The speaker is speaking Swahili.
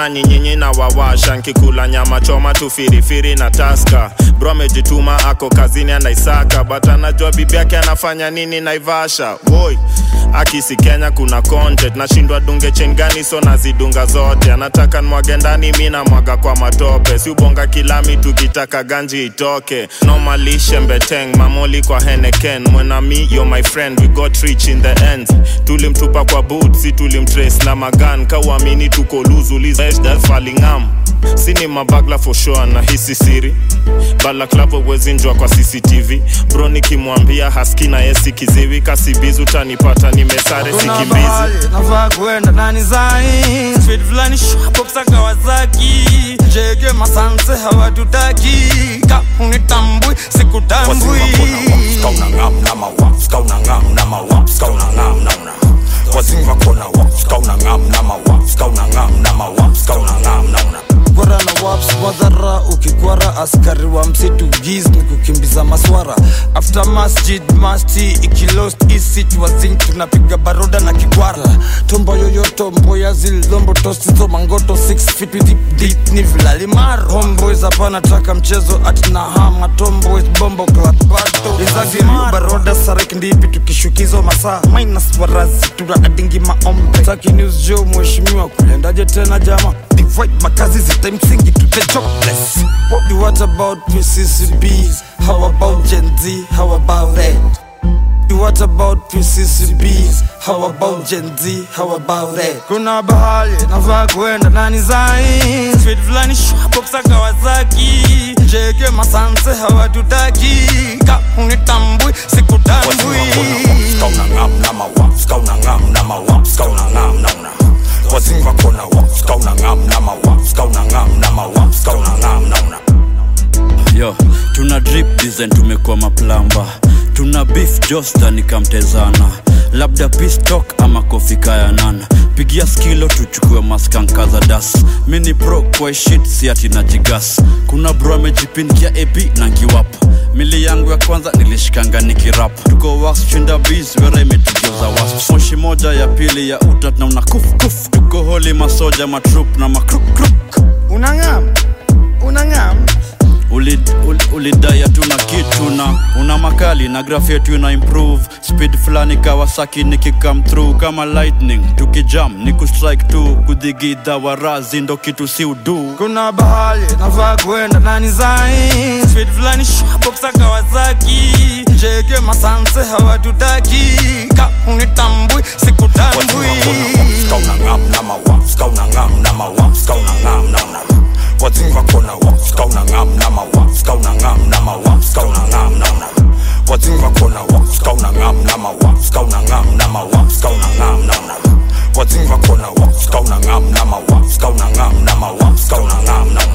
na nyinyinyi na wawasha nkikula nyama choma tu firifiri na taska bro amejituma ako kazini anaisaka but anajua bibi yake anafanya nini naivasha boy akisi kenya kuna content nashindwa dunge chengani so nazidunga zote anataka nwage ndani mi namwaga kwa matope si ubonga kilami tukitaka ganji itoke nomalishe mbeteng mamoli kwa heneken mwenami yo my friend we got rich in the end tulimtupa kwa boot si tulimtrace na magan kauamini tuko luzulizfalingam sini mabagla for sure na hisi siri balaklavo wezinjwa kwa cctv bro nikimwambia haski na yesi kiziwi kasibizi utanipata nimesare Kuna sikimbizi mahali nafaa kuenda nani zai Speed fulani shwapoksa Kawasaki Jege masanse hawatutaki Ka unitambui sikutambui kwara na waps wadhara ukikwara askari wa msitu giz ni kukimbiza maswara after masjid masti ikilost isit wazin tunapiga baroda na kikwara tombo yoyoto mboya zilombo tosizo mangoto 6 feet with deep, deep ni vilalimaro homeboys hapana taka mchezo atina hama tomboys bombo clat bado izagimaro baroda sarek ndipi tukishukizo masaa minus warazi tuna adingi maombe taki news jo mheshimiwa kulendaje tena jama divide makazi zita msingi to the jobless what, what about PCCBs how about Gen Z how about that What about PCCBs? How about Gen Z? How about that? Kuna bahali nafaa kuenda nani zai Speed fulani shwapoksa Kawasaki Jeke masanse hawatutaki Ka unitambui sikutambui yo tuna drip design tumekuwa maplamba tuna beef josta nikamtezana labda pistok ama kofikayanana pigia skilo tuchukue maskanka za das mini pro kwa shit siati na jigas kuna bro amejipindia ap na ngiwap mili yangu ya kwanza nilishikanga nikirap tuko was chinda bis wera imetugeuza was moshi moja ya pili ya utat na una kuf kuf tuko holi masoja matrup na makruk Unangam Unangam ulidai uli, ulidai hatuna kitu na una makali na graph yetu ina improve speed fulani kawasaki nikikam through kama lightning tukijam ni kustrike tu kudhigidha warazi ndo kitu si udu Kuna bahali nafaa kuenda nani zai Speed fulani shwapoksa Kawasaki Jeke masanse hawatutaki Ka unitambui sikutambui What's in my corner? What's going on?